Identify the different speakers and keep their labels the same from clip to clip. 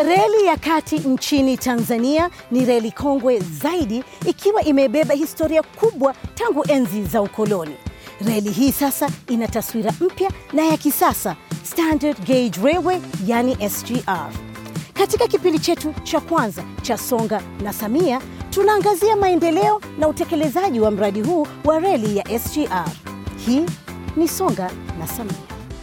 Speaker 1: Reli ya kati nchini Tanzania ni reli kongwe zaidi ikiwa imebeba historia kubwa tangu enzi za ukoloni. Reli hii sasa ina taswira mpya na ya kisasa, Standard Gauge Railway yani SGR. Katika kipindi chetu cha kwanza cha Songa na Samia, tunaangazia maendeleo na utekelezaji wa mradi huu wa reli ya SGR. Hii ni Songa na Samia.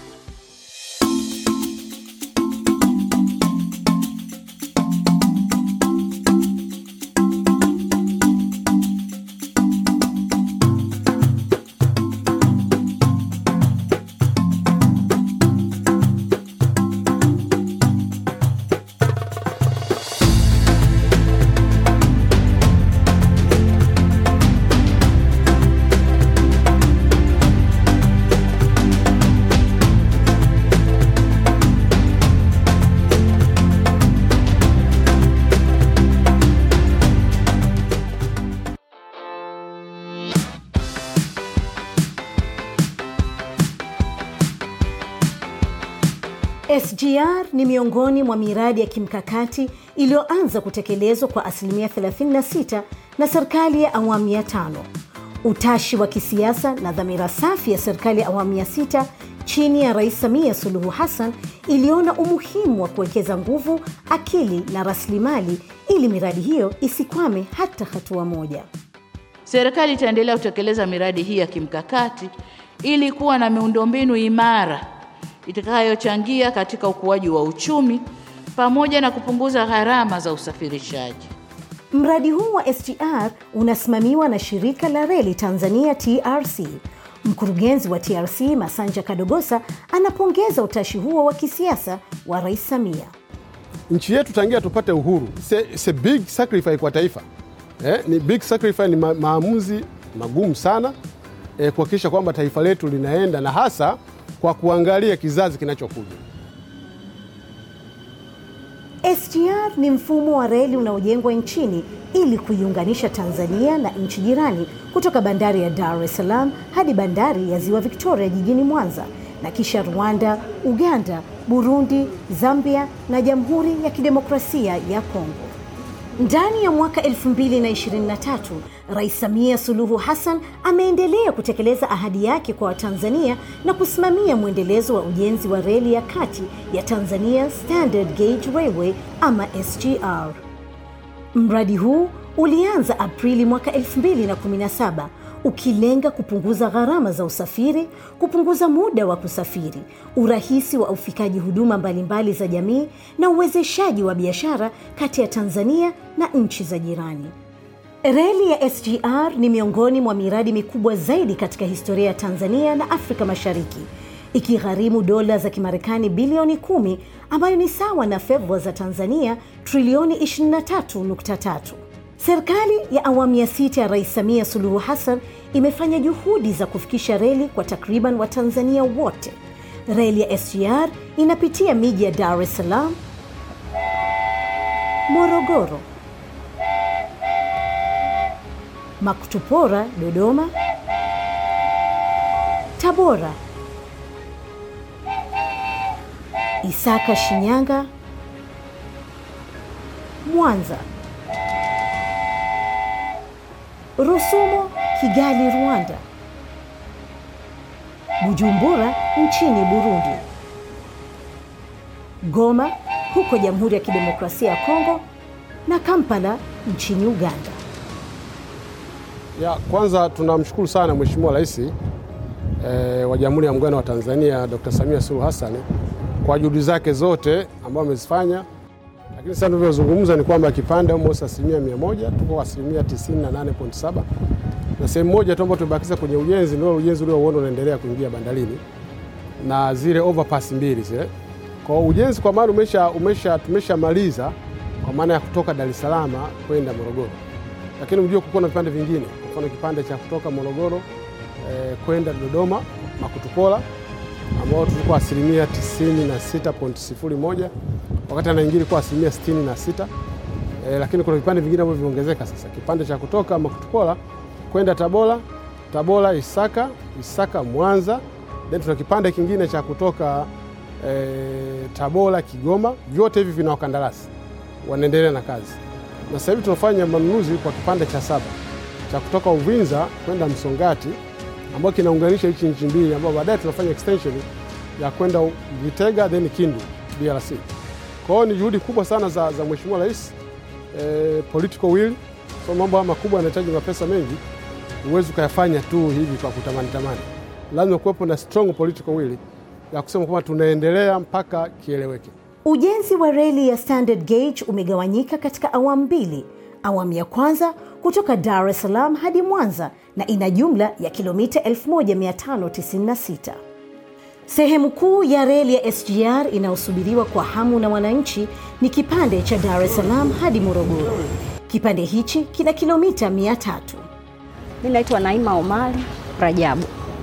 Speaker 1: SGR ni miongoni mwa miradi ya kimkakati iliyoanza kutekelezwa kwa asilimia 36 na serikali ya awamu ya tano. Utashi wa kisiasa na dhamira safi ya serikali ya awamu ya sita chini ya Rais Samia Suluhu Hassan iliona umuhimu wa kuwekeza nguvu, akili na rasilimali ili miradi hiyo isikwame hata hatua moja.
Speaker 2: Serikali itaendelea kutekeleza miradi hii ya kimkakati ili kuwa na miundombinu imara itakayochangia katika ukuaji wa uchumi pamoja na kupunguza gharama za usafirishaji.
Speaker 1: Mradi huu wa SGR unasimamiwa na shirika la reli Tanzania TRC. Mkurugenzi wa TRC Masanja Kadogosa anapongeza utashi huo wa kisiasa wa Rais Samia.
Speaker 3: Nchi yetu tangia tupate uhuru, it's a big sacrifice kwa taifa eh, ni big sacrifice, ni ma maamuzi magumu sana eh, kuhakikisha kwamba taifa letu linaenda na hasa kwa kuangalia kizazi kinachokuja.
Speaker 1: SGR ni mfumo wa reli unaojengwa nchini ili kuiunganisha Tanzania na nchi jirani kutoka bandari ya Dar es Salaam hadi bandari ya Ziwa Victoria jijini Mwanza na kisha Rwanda, Uganda, Burundi, Zambia na Jamhuri ya Kidemokrasia ya Kongo. Ndani ya mwaka 2023 Rais Samia Suluhu Hassan ameendelea kutekeleza ahadi yake kwa Watanzania na kusimamia mwendelezo wa ujenzi wa reli ya kati ya Tanzania Standard Gauge Railway ama SGR. Mradi huu ulianza Aprili mwaka 2017 ukilenga kupunguza gharama za usafiri, kupunguza muda wa kusafiri, urahisi wa ufikaji huduma mbalimbali za jamii na uwezeshaji wa biashara kati ya Tanzania na nchi za jirani. Reli ya SGR ni miongoni mwa miradi mikubwa zaidi katika historia ya Tanzania na Afrika Mashariki, ikigharimu dola za Kimarekani bilioni kumi ambayo ni sawa na fedha za Tanzania trilioni 23.3. Serikali ya awamu ya sita ya Rais Samia Suluhu Hassan imefanya juhudi za kufikisha reli kwa takriban Watanzania wote. Reli ya SGR inapitia miji ya Dar es Salaam, Morogoro, Makutupora Dodoma, Tabora, Isaka Shinyanga, Mwanza, Rusumo Kigali Rwanda, Bujumbura nchini Burundi, Goma huko Jamhuri ya Kidemokrasia ya Kongo na Kampala nchini Uganda.
Speaker 3: Ya, kwanza tunamshukuru sana Mheshimiwa Rais e, wa Jamhuri ya Muungano wa Tanzania Dr. Samia Suluhu Hassan kwa juhudi zake zote ambazo amezifanya, lakini sasa tunavyozungumza ni kwamba kipande almost asilimia mia moja tuko asilimia 98.7 na sehemu moja tu ambayo tumebakiza kwenye ujenzi ndio ujenzi ule uondo unaendelea kuingia bandarini na zile overpass mbili zile. Kwa ujenzi kwa maana umesha, umesha tumeshamaliza kwa maana ya kutoka Dar es Salaam kwenda Morogoro, lakini mjue kukuwa na vipande vingine, kwa mfano kipande cha kutoka Morogoro eh, kwenda Dodoma Makutupora ambao tulikuwa asilimia 96.01 wakati anaingia ilikuwa asilimia 66 eh, lakini kuna vipande vingine ambavyo vimeongezeka sasa, kipande cha kutoka Makutupora kwenda Tabora, Tabora Isaka, Isaka Mwanza, then tuna kipande kingine cha kutoka e, Tabora, Kigoma, vyote hivi vina wakandarasi wanaendelea na kazi, na sasa hivi tunafanya manunuzi kwa kipande cha saba cha kutoka Uvinza kwenda Msongati ambao kinaunganisha hichi nchi mbili, ambao baadaye tunafanya extension ya kwenda Vitega then Kindu DRC. Kwa hiyo ni juhudi kubwa sana za, za Mheshimiwa Rais e, political will. So mambo haya makubwa yanahitaji mapesa mengi, huwezi ukayafanya tu hivi kwa kutamani tamani, lazima kuwepo na strong political will ya kusema kwamba tunaendelea mpaka kieleweke.
Speaker 1: Ujenzi wa reli ya standard gauge umegawanyika katika awamu mbili. Awamu ya kwanza kutoka Dar es Salaam hadi Mwanza na ina jumla ya kilomita 1596. Sehemu kuu ya reli ya SGR inayosubiriwa kwa hamu na wananchi ni kipande cha Dar es Salaam hadi Morogoro. Kipande hichi kina kilomita 300.
Speaker 4: Mimi naitwa Naima Omari Rajabu.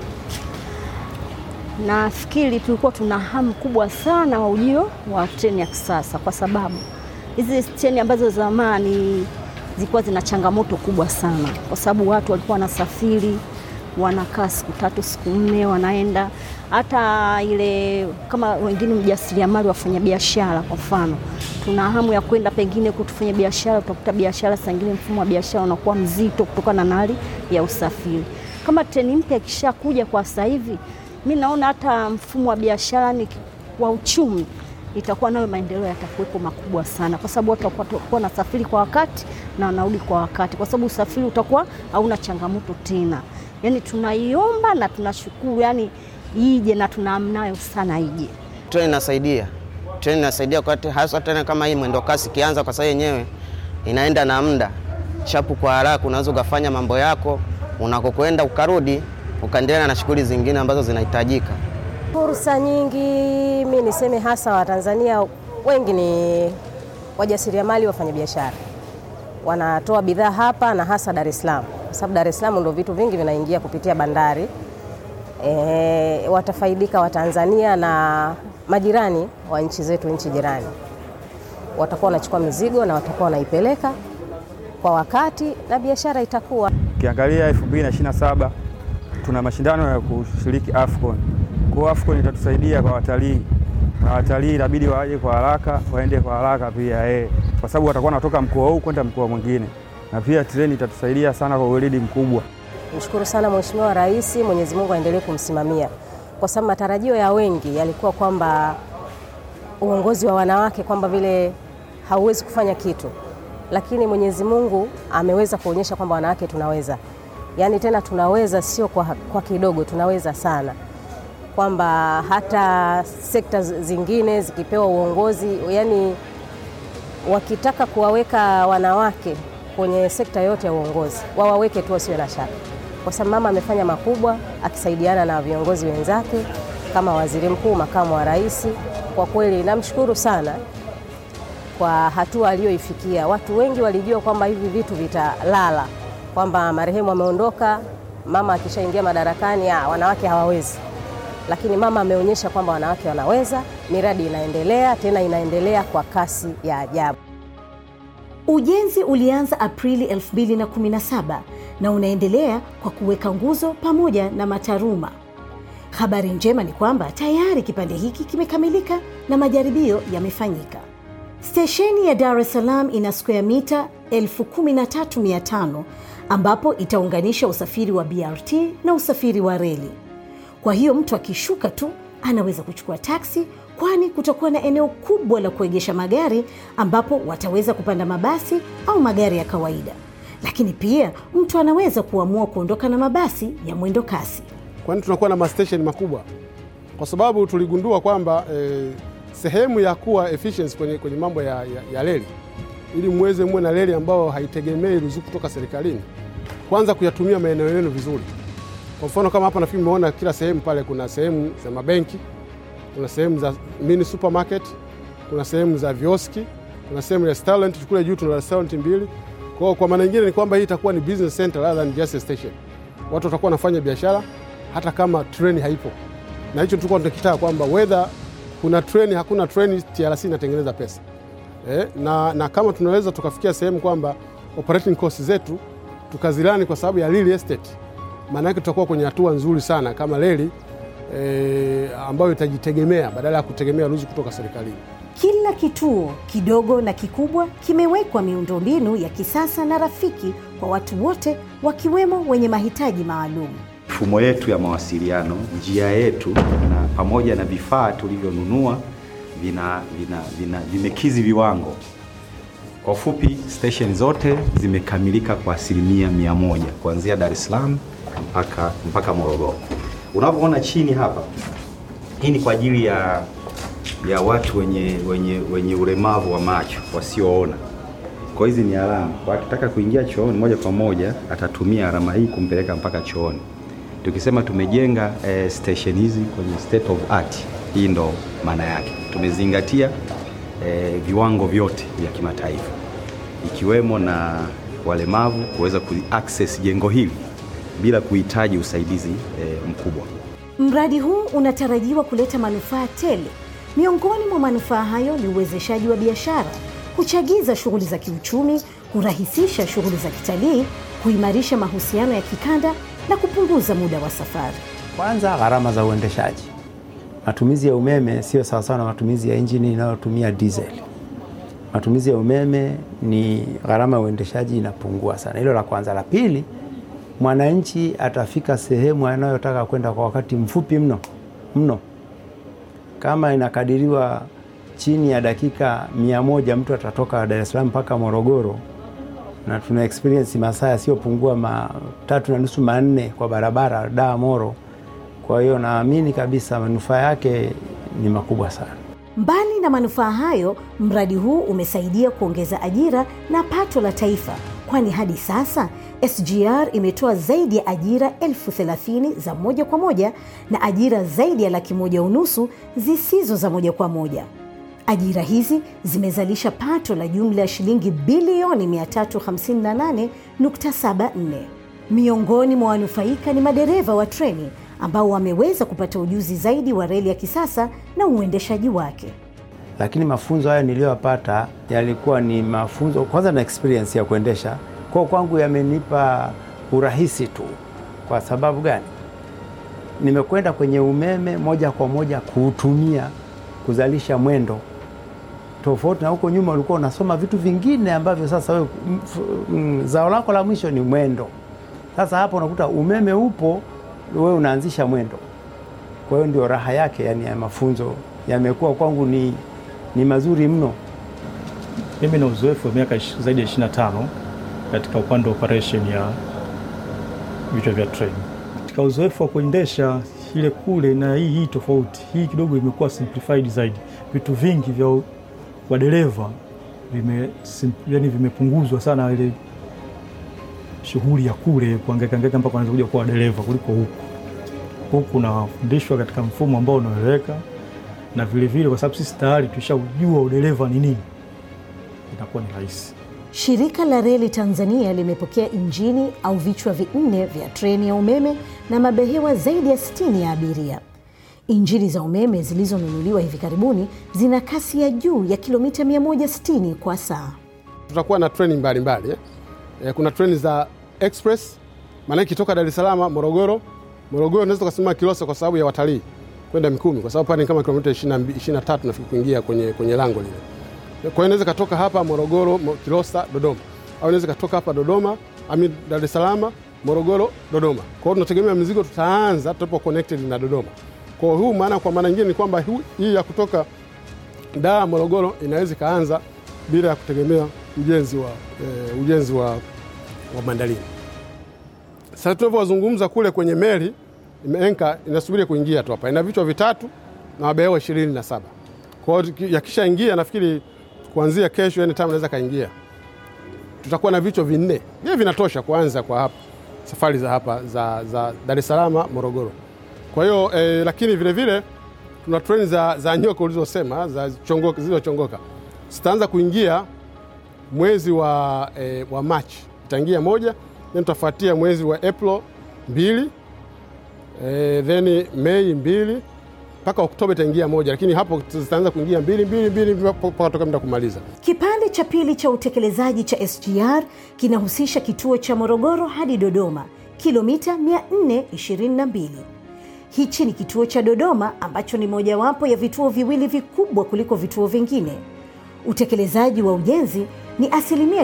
Speaker 4: Nafikiri tulikuwa tuna hamu kubwa sana wa ujio wa treni ya kisasa, kwa sababu hizi treni ambazo zamani zilikuwa zina changamoto kubwa sana, kwa sababu watu walikuwa wanasafiri wanakaa siku tatu siku nne wanaenda. Hata ile kama wengine mjasiriamali, wafanya biashara, kwa mfano, tuna hamu ya kwenda pengine kutufanya biashara, utakuta biashara saa ingine mfumo wa biashara unakuwa mzito kutokana na hali ya usafiri. Kama treni mpya ikishakuja kwa sasa hivi, mi naona hata mfumo wa biashara ni wa uchumi itakuwa nayo maendeleo yatakuwepo makubwa sana, kwa sababu watu watakuwa wanasafiri kwa wakati na wanarudi kwa wakati, kwa sababu usafiri utakuwa hauna changamoto tena. Yani tunaiomba na tunashukuru, yani ije na tunaamnayo sana ije.
Speaker 5: Treni inasaidia, treni inasaidia kwa hasa tena kama hii mwendo kasi ikianza, kwa sababu yenyewe inaenda na muda chapu kwa haraka, unaweza ukafanya mambo yako unakokwenda ukarudi ukaendelea na shughuli zingine ambazo zinahitajika.
Speaker 6: Fursa nyingi, mi niseme hasa Watanzania wengi ni wajasiriamali, wafanyabiashara, wanatoa bidhaa hapa na hasa Dar es Salaam, kwa sababu Dar es Salaam ndio vitu vingi vinaingia kupitia bandari. E, watafaidika Watanzania na majirani wa nchi zetu, nchi jirani watakuwa wanachukua mizigo na watakuwa wanaipeleka kwa wakati na biashara itakuwa.
Speaker 7: Ukiangalia 2027 tuna mashindano ya kushiriki AFCON. Kwa hiyo AFCON itatusaidia kwa watalii, na watalii inabidi waje kwa haraka, waende kwa haraka pia eh, kwa sababu watakuwa wanatoka mkoa huu kwenda mkoa mwingine, na pia treni itatusaidia sana kwa weledi mkubwa.
Speaker 6: Mshukuru sana Mheshimiwa Rais, Mwenyezi Mungu aendelee kumsimamia, kwa sababu matarajio ya wengi yalikuwa kwamba uongozi wa wanawake kwamba vile hauwezi kufanya kitu, lakini Mwenyezi Mungu ameweza kuonyesha kwamba wanawake tunaweza, yaani tena tunaweza, sio kwa, kwa kidogo, tunaweza sana, kwamba hata sekta zingine zikipewa uongozi, yani wakitaka kuwaweka wanawake kwenye sekta yote ya uongozi wawaweke tu, wasiwe na shaka, kwa sababu mama amefanya makubwa akisaidiana na viongozi wenzake kama waziri mkuu, makamu wa rais. Kwa kweli namshukuru sana kwa hatua aliyoifikia. Watu wengi walijua kwamba hivi vitu vitalala, kwamba marehemu ameondoka, mama akishaingia madarakani, ah, wanawake hawawezi, lakini mama ameonyesha kwamba wanawake wanaweza. Miradi inaendelea tena, inaendelea kwa kasi ya ajabu.
Speaker 1: Ujenzi ulianza Aprili 2017 na unaendelea kwa kuweka nguzo pamoja na mataruma. Habari njema ni kwamba tayari kipande hiki kimekamilika na majaribio yamefanyika. Stesheni ya Dar es Salaam ina square mita 13500 ambapo itaunganisha usafiri wa BRT na usafiri wa reli. Kwa hiyo mtu akishuka tu anaweza kuchukua taksi, kwani kutakuwa na eneo kubwa la kuegesha magari ambapo wataweza kupanda mabasi au magari ya kawaida. Lakini pia mtu anaweza kuamua kuondoka na mabasi ya mwendo kasi.
Speaker 3: Kwani tunakuwa na mastesheni makubwa, kwa sababu tuligundua kwamba eh, sehemu ya kuwa efficiency kwenye, kwenye mambo ya, ya, ya reli ili muweze muwe na reli ambayo haitegemei ruzuku kutoka serikalini, kwanza kuyatumia maeneo yenu vizuri. Kwa mfano kama hapa nafikiri mmeona kila sehemu pale, kuna sehemu za mabenki, kuna sehemu za mini supermarket, kuna sehemu za vioski, kuna sehemu ya restaurant. Kule juu tuna restaurant mbili. Kwa kwa maana nyingine ni kwamba hii itakuwa ni business center rather than just a station. Watu watakuwa wanafanya biashara hata kama treni haipo, na hicho tulikuwa tunakitaka kwamba whether kuna treni hakuna treni, TRC inatengeneza pesa eh, na, na kama tunaweza tukafikia sehemu kwamba operating cost zetu tukazilani kwa sababu ya real estate, maana yake tutakuwa kwenye hatua nzuri sana kama reli e, ambayo itajitegemea badala ya kutegemea ruzuku kutoka serikalini.
Speaker 1: Kila kituo kidogo na kikubwa kimewekwa miundombinu ya kisasa na rafiki kwa watu wote wakiwemo wenye mahitaji maalum.
Speaker 8: Mifumo yetu ya mawasiliano, njia yetu na pamoja na vifaa tulivyonunua vina, vina, vina, vimekizi viwango. Kwa ufupi, station zote zimekamilika kwa asilimia mia moja kuanzia Dar es Salaam mpaka, mpaka Morogoro. Unavyoona chini hapa, hii ni kwa ajili ya, ya watu wenye, wenye, wenye ulemavu wa macho wasioona. Kwa hizi ni alama, kwa akitaka kuingia chooni moja kwa moja atatumia alama hii kumpeleka mpaka chooni. Tukisema tumejenga eh, station hizi kwenye state of art, hii ndo maana yake. Tumezingatia eh, viwango vyote vya kimataifa ikiwemo na walemavu kuweza kuaccess jengo hili bila kuhitaji usaidizi eh, mkubwa.
Speaker 1: Mradi huu unatarajiwa kuleta manufaa tele. Miongoni mwa manufaa hayo ni uwezeshaji wa biashara, kuchagiza shughuli za kiuchumi, kurahisisha shughuli za kitalii, kuimarisha mahusiano ya kikanda na kupunguza muda wa safari.
Speaker 9: Kwanza, gharama za uendeshaji. Matumizi ya umeme sio sawasawa na matumizi ya injini inayotumia diesel. Matumizi ya umeme ni gharama ya uendeshaji inapungua sana. Hilo la kwanza. La pili, mwananchi atafika sehemu anayotaka kwenda kwa wakati mfupi mno mno. Kama inakadiriwa chini ya dakika mia moja mtu atatoka Dar es Salaam mpaka Morogoro, na tuna experience masaa yasiyopungua matatu na nusu manne kwa barabara Dar Moro. Kwa hiyo naamini kabisa manufaa yake ni makubwa sana.
Speaker 1: Mbali na manufaa hayo, mradi huu umesaidia kuongeza ajira na pato la taifa, kwani hadi sasa SGR imetoa zaidi ya ajira elfu thelathini za moja kwa moja na ajira zaidi ya laki moja unusu zisizo za moja kwa moja. Ajira hizi zimezalisha pato la jumla ya shilingi bilioni 358.74. Miongoni mwa wanufaika ni madereva wa treni ambao wameweza kupata ujuzi zaidi wa reli ya kisasa na uendeshaji wake.
Speaker 9: Lakini mafunzo haya niliyoyapata yalikuwa ni mafunzo kwanza na experience ya kuendesha, kwa kwangu yamenipa urahisi tu. Kwa sababu gani? Nimekwenda kwenye umeme moja kwa moja kuutumia kuzalisha mwendo, tofauti na huko nyuma ulikuwa unasoma vitu vingine ambavyo sasa wewe zao lako la mwisho ni mwendo. Sasa hapo unakuta umeme upo, wewe unaanzisha mwendo. Kwa hiyo ndio raha yake, yani ya mafunzo yamekuwa kwangu ni, ni mazuri mno.
Speaker 10: Mimi na uzoefu wa miaka zaidi ya 25 katika upande wa operation ya vichwa vya treni. Katika uzoefu wa kuendesha ile kule na hii hii tofauti, hii kidogo imekuwa simplified zaidi. Vitu vingi vya wadereva vime, yani vimepunguzwa sana ile shughuli ya kule kuangaika angaika mpaka wanaweza kuja kuwa dereva kuliko huku. Huku unafundishwa katika mfumo ambao unaeleweka, na vile vile kwa sababu sisi tayari tushajua udereva ni nini, inakuwa ni rahisi.
Speaker 1: Shirika la Reli Tanzania limepokea injini au vichwa vinne vya treni ya umeme na mabehewa zaidi ya 60 ya abiria. Injini za umeme zilizonunuliwa hivi karibuni zina kasi ya juu ya kilomita 160 kwa saa.
Speaker 3: Tutakuwa na treni mbalimbali eh. E, kuna treni za express, maana ikitoka Dar es Salaam Morogoro, Morogoro unaweza tukasema Kilosa kwa sababu ya watalii kwenda Mikumi, kwa sababu pale ni kama kilomita 23 nafikiri kuingia kwenye, kwenye lango lile. Kwa hiyo inaweza katoka hapa Morogoro, Kilosa, Dodoma, au inaweza katoka hapa Dodoma ami Dar es Salaam, Morogoro, Dodoma. Kwa hiyo tunategemea mizigo tutaanza tutapo connected na Dodoma. Kwa hiyo huu maana, kwa maana nyingine ni kwamba hii ya kutoka Dar Morogoro inaweza ikaanza bila ya kutegemea ujenzi wa, e, ujenzi wa, wa bandarini. Sasa tunavyozungumza kule kwenye meli imeenka inasubiri kuingia tu hapa, ina vichwa vitatu na mabehewa ishirini na saba. Kwa hiyo yakishaingia nafikiri kuanzia kesho yani time naweza kaingia, tutakuwa na vichwa vinne, vile vinatosha kuanza kwa hapa safari za hapa za, za Dar es Salaam Morogoro. Kwa hiyo e, lakini vile vile tuna treni za, za nyoka ulizosema za chongoka zilizochongoka zitaanza kuingia mwezi wa, e, wa Machi itaingia moja, then tutafuatia mwezi wa April mbili, e, then Mei mbili mpaka Oktoba itaingia moja, lakini hapo zitaanza kuingia mbili mbili mbili mpaka toka muda kumaliza.
Speaker 1: Kipande cha pili cha utekelezaji cha SGR kinahusisha kituo cha Morogoro hadi Dodoma, kilomita 422. hichi ni kituo cha Dodoma ambacho ni mojawapo ya vituo viwili vikubwa kuliko vituo vingine. Utekelezaji wa ujenzi ni asilimia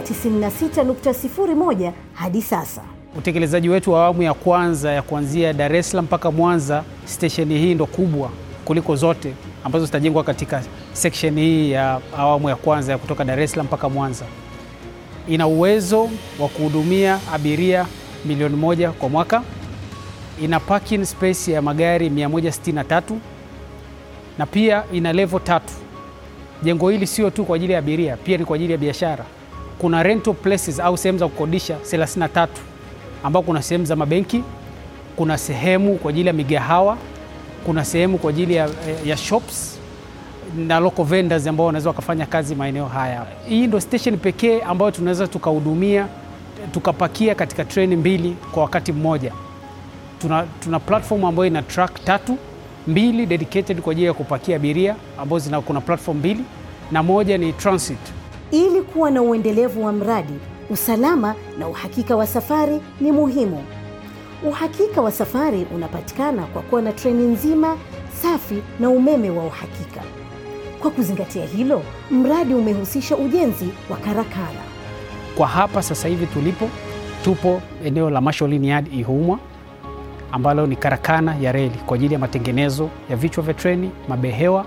Speaker 1: 96.01 hadi sasa.
Speaker 11: Utekelezaji wetu wa awamu ya kwanza ya kuanzia Dar es Salaam mpaka Mwanza, stesheni hii ndo kubwa kuliko zote ambazo zitajengwa katika section hii ya awamu ya kwanza ya kutoka Dar es Salaam mpaka Mwanza. Ina uwezo wa kuhudumia abiria milioni moja kwa mwaka. Ina parking space ya magari 163 na pia ina level tatu. Jengo hili sio tu kwa ajili ya abiria, pia ni kwa ajili ya biashara. Kuna rental places au sehemu za kukodisha 33 ambao kuna sehemu za mabenki, kuna sehemu kwa ajili ya migahawa, kuna sehemu kwa ajili ya, ya shops na local vendors ambao wanaweza wakafanya kazi maeneo haya. Hii ndo station pekee ambayo tunaweza tukahudumia tukapakia katika treni mbili kwa wakati mmoja. Tuna, tuna platform ambayo ina track tatu, mbili dedicated kwa ajili ya kupakia abiria ambazo zina kuna platform mbili na moja ni transit.
Speaker 1: Ili kuwa na uendelevu wa mradi, usalama na uhakika wa safari ni muhimu. Uhakika wa safari unapatikana kwa kuwa na treni nzima safi na umeme wa uhakika. Kwa kuzingatia hilo, mradi umehusisha ujenzi wa karakana.
Speaker 11: Kwa hapa sasa hivi tulipo, tupo eneo la Masholini Yard Ihumwa, ambalo ni karakana ya reli kwa ajili ya matengenezo ya vichwa vya treni, mabehewa,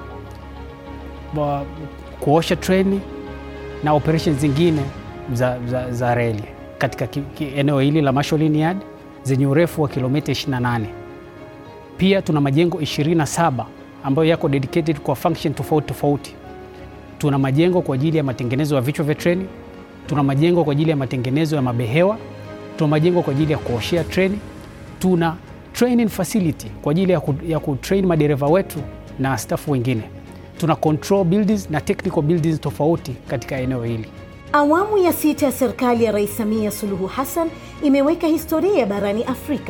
Speaker 11: wa- kuosha treni na operations zingine za, za, za reli katika ki, ki, eneo hili la Masholini Yard zenye urefu wa kilomita 28. Pia tuna majengo 27 ambayo yako dedicated kwa function tofauti tofauti. Tuna majengo kwa ajili ya matengenezo ya vichwa vya treni, tuna majengo kwa ajili ya matengenezo ya mabehewa, tuna majengo kwa ajili ya kuoshea treni, tuna training facility kwa ajili ya, ku, ya kutrain madereva wetu na staff wengine. Tuna control buildings na technical buildings tofauti katika eneo hili.
Speaker 1: Awamu ya sita ya serikali ya Rais Samia Suluhu Hassan imeweka historia barani Afrika.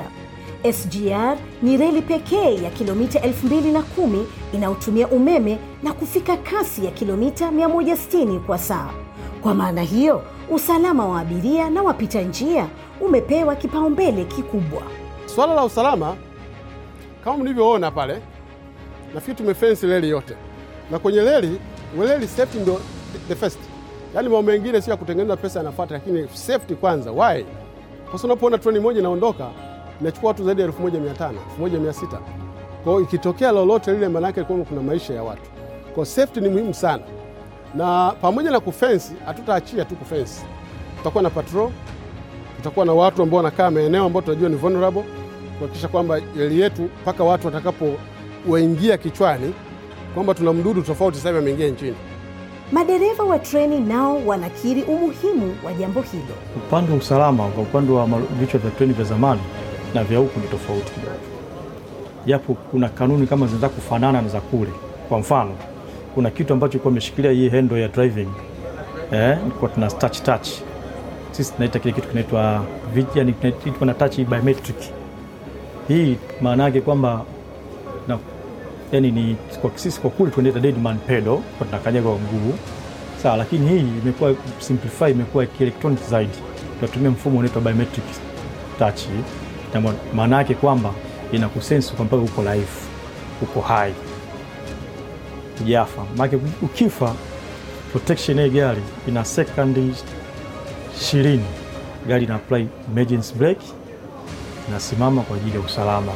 Speaker 1: SGR ni reli pekee ya kilomita 2010 inayotumia umeme na kufika kasi ya kilomita 160 kwa saa. Kwa maana hiyo, usalama wa abiria na wapita njia umepewa kipaumbele kikubwa.
Speaker 3: Swala la usalama kama mlivyoona pale, nafikiri tumefensi reli yote, na kwenye reli reli safety ndio the first. Yaani mambo mengine sio ya kutengeneza pesa yanafuata, lakini safety kwanza. Why? Kwa sababu unapoona treni moja inaondoka inachukua watu zaidi ya 1500 1600. Kwa hiyo ikitokea lolote lile, maana yake kwamba kuna maisha ya watu. Kwa hiyo safety ni muhimu sana, na pamoja na kufensi, hatutaachia tu kufensi, tutakuwa na patrol, tutakuwa na watu ambao wanakaa maeneo ambayo tunajua ni vulnerable kuhakikisha kwamba reli yetu mpaka watu watakapowaingia kichwani kwamba tuna mdudu tofauti sasa hivi ameingia nchini.
Speaker 1: Madereva wa treni nao wanakiri umuhimu wa jambo hilo.
Speaker 10: Upande wa usalama, kwa upande wa mal- vichwa vya treni vya zamani na vya huku ni tofauti kidogo, japo kuna kanuni kama zinataka kufanana na za kule. Kwa mfano, kuna kitu ambacho kilikuwa imeshikilia hii handle ya driving eh, kwa tuna touch touch, sisi tunaita kile kitu kinaitwa vi- yani kinaitwa na touch biometric. Hii maana yake kwamba na yani ni kwa sisi kwa kule tunaita dead man pedal, kwa tunakanyaga kwa mguu sawa, lakini hii imekuwa simplify, imekuwa kielektronic zaidi, tunatumia mfumo unaitwa biometric touch, na ma- maana yake kwamba inakusense kwamba uko live, uko hai, hujafa. Maana ukifa, protection ya gari ina sekondi ishirini, gari ina apply emergency brake, inasimama kwa ajili ya usalama.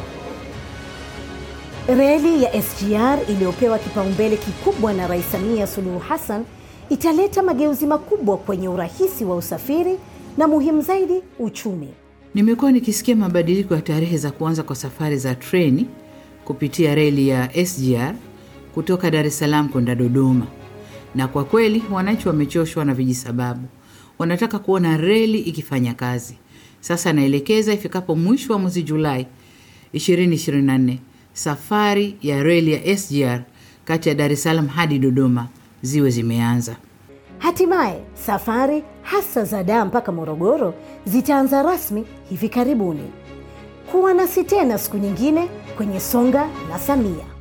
Speaker 1: Reli ya SGR iliyopewa kipaumbele kikubwa na Rais Samia Suluhu Hassan italeta mageuzi makubwa kwenye urahisi wa usafiri na muhimu zaidi, uchumi.
Speaker 2: Nimekuwa nikisikia mabadiliko ya tarehe za kuanza kwa safari za treni kupitia reli ya SGR kutoka Dar es Salaam kwenda Dodoma, na kwa kweli wananchi wamechoshwa na vijisababu. Wanataka kuona reli ikifanya kazi. Sasa naelekeza ifikapo mwisho wa mwezi Julai 2024 safari ya reli ya SGR kati ya Dar es Salaam hadi Dodoma ziwe zimeanza.
Speaker 1: Hatimaye safari hasa za Dar mpaka Morogoro zitaanza rasmi hivi karibuni. Kuwa nasi tena siku nyingine kwenye Songa na Samia.